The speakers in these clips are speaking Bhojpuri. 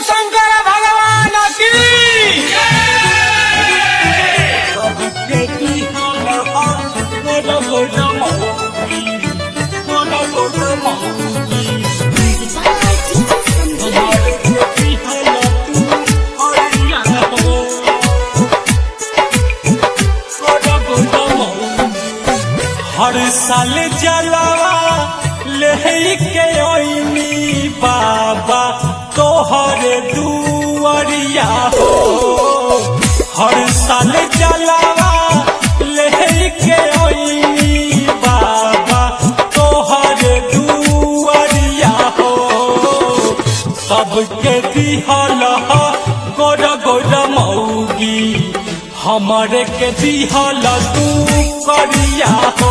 शंकर भगवान की हर साल जलावा लेके ओइनी बाबा तोहर दुआरिया हो हर साल जलावा लेके ओइनी बाबा तोहर दुआरिया हो सबके दिहल गोर गोर मौगी हमरे के दिहल तू करिया हो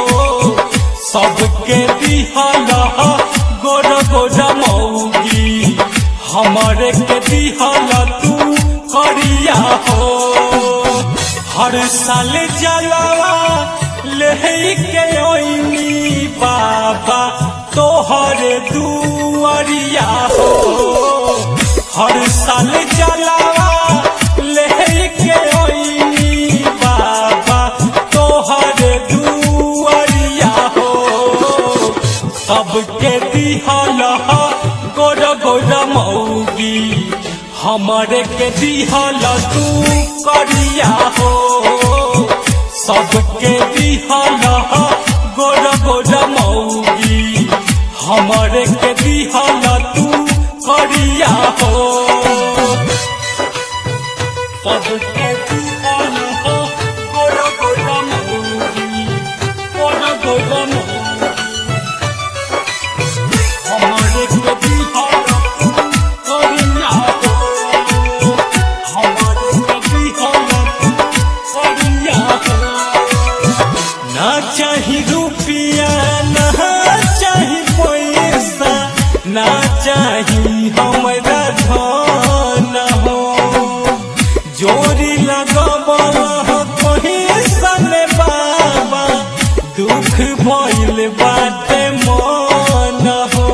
सबके दिहल गोर गोर मौगी हमरे के दिहल तू करिया हो हर साल जलावा लेके ओइनी बाबा तोहर दुआरिया हो हर साल जलावा लेके ओइनी बाबा तोहर दुआरिया हो सबके दिहल गोर गोर मौगी हमरे के दिहल तू करिया हो सबके दिहल गोर गोर मौगी हमरे के दिहल तू करिया हो सबके दिहल गोर गोर मौगी गोर गोर मौगी हमरे के दिहल तू करिया हो हमरे के दिहल तू करिया हो ना चाही रुपया ना चाही पैसा ना चाही हमरा धन हो जोरी लगबल हो कहीं सन बाबा दुख भइल बाटे मन हो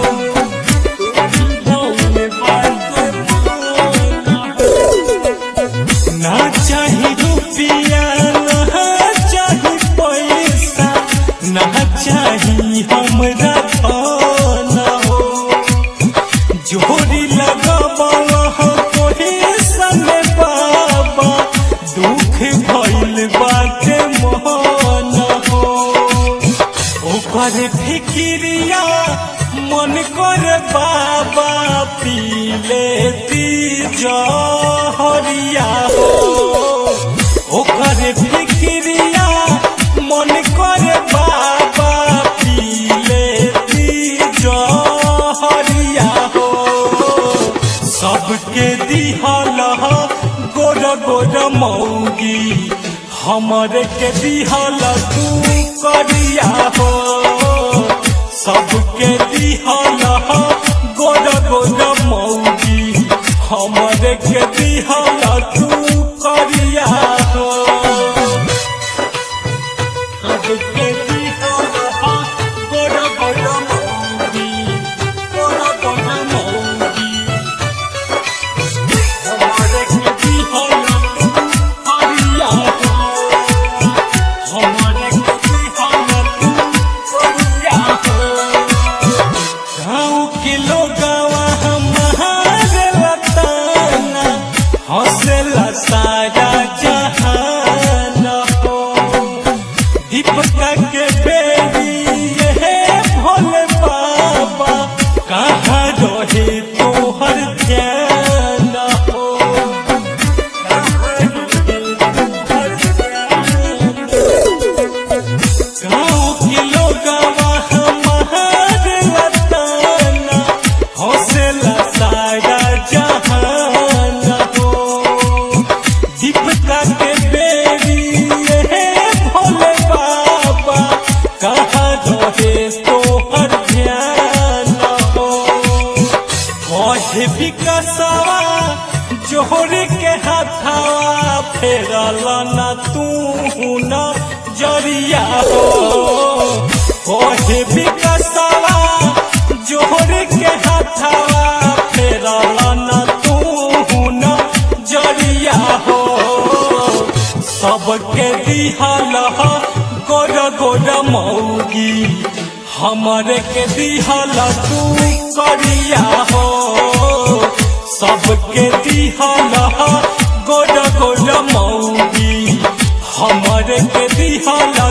दुख भइल बाटे मन हो। ना चाही रुपया ना चाही पैसा ना चाही हमरा धन हो जोड़ी लगबल हो कोई सन बाबा दुख भइल बाटे मन हो ओकर फिकिरिया मन कर बाबा पीले ती जहरिया हो ओकर फिकिरिया मन कर बाबा पीले ती जहरिया हो सबके दिहल गोर गोर मौगी हमरे के दिहल तू करिया हो सबके दिहल गोर गोर मौगी हमरे के दिहल तू करिया हो सबके दिहल गोर गोर मौगी गोर गोर मौगी हमरे के दिहल तू करिया हो हमरे के दिहल तू करिया हो गाँव के लोगवा हमारे लताना हौसला सारा जहान हो दीपका के बेरी ये भोले बाबा कहाँ रहे तोहर ध्यान हो गाँव के लोगवा हमारे लताना हौसला सारा जहान हो दीपका के बेरी ये भोले बाबा कहाँ रहे तोहर ध्यान हो कहे विकसवा जोहर के हाथवा फेरल न तू न जरिया हो कहे विकसवा जोहर के हाथवा फेरल न सबके दिहल गोर गोर मौगी हमरे के दिहल तू करिया हो सबके दिहल गोर गोर मौगी हमरे के दिहल